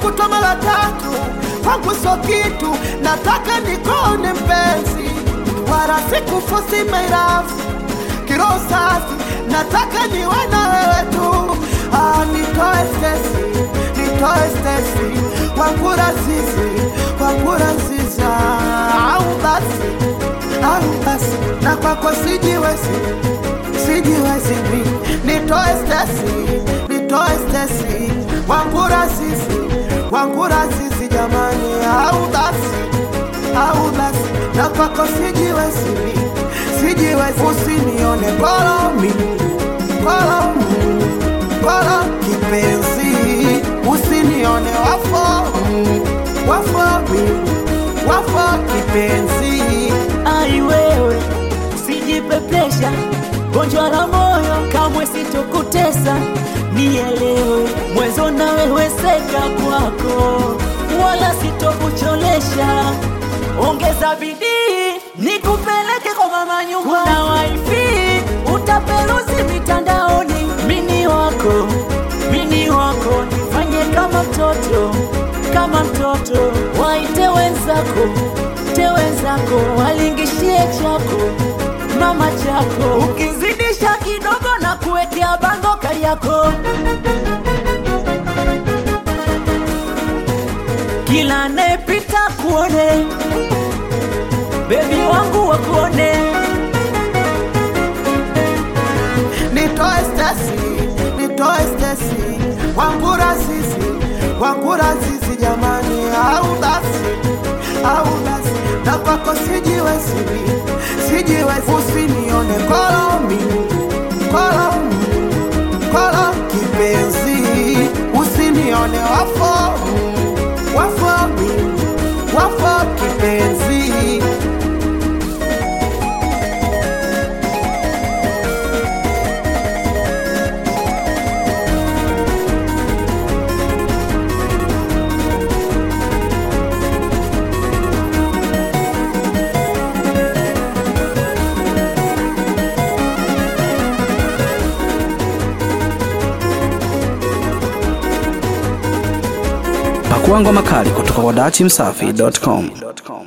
kukutwa mara tatu kwangu sio kitu, nataka nikone mpenzi, wala sikufosi mairafu kiroho safi, nataka niwe na wewe tu. Ah, nitoe stresi, nitoe stresi, wangura zizi, wangura ziza, au basi, au basi, na kwako sijiwezi, sijiwezi mi, nitoe stresi, nitoe stresi, wangura zizi, wangura zizi jamani, au basi, au basi, na kwako sijiwezi mi, sijiwezi, usinione kolomi, kolomi, kolo kipenzi, usinione wafo, wafo mi, wafo kipenzi. Ai wewe, usijipepesha, gonjwa la moyo kamwe sitokutesa, nielewe mwezo na wewe seka kwako, wala sitokucholesha. Ongeza bidii nikupeleke kwa mama nyumba, kuna wifi utaperuzi mitandaoni, mini wako mini wako, nifanye kama mtoto kama mtoto, waite wenzako te wenzako, walingishie chako mama chako, ukizidisha kidogo na kuwekea bango Kariako, kila anayepita kuone, bebi wangu wakuone nitoe stesi, nitoe stesi, wangura zizi, wangura zizi jamani, au basi, au basi, na kwako sijiwezi, sijiwezi, usinione kolomi, kolomi, kolo kipenzi, usinione wafo, wafo mi, wafo kipenzi. Pakua ngoma kali kutoka kwa dachimsafi.com.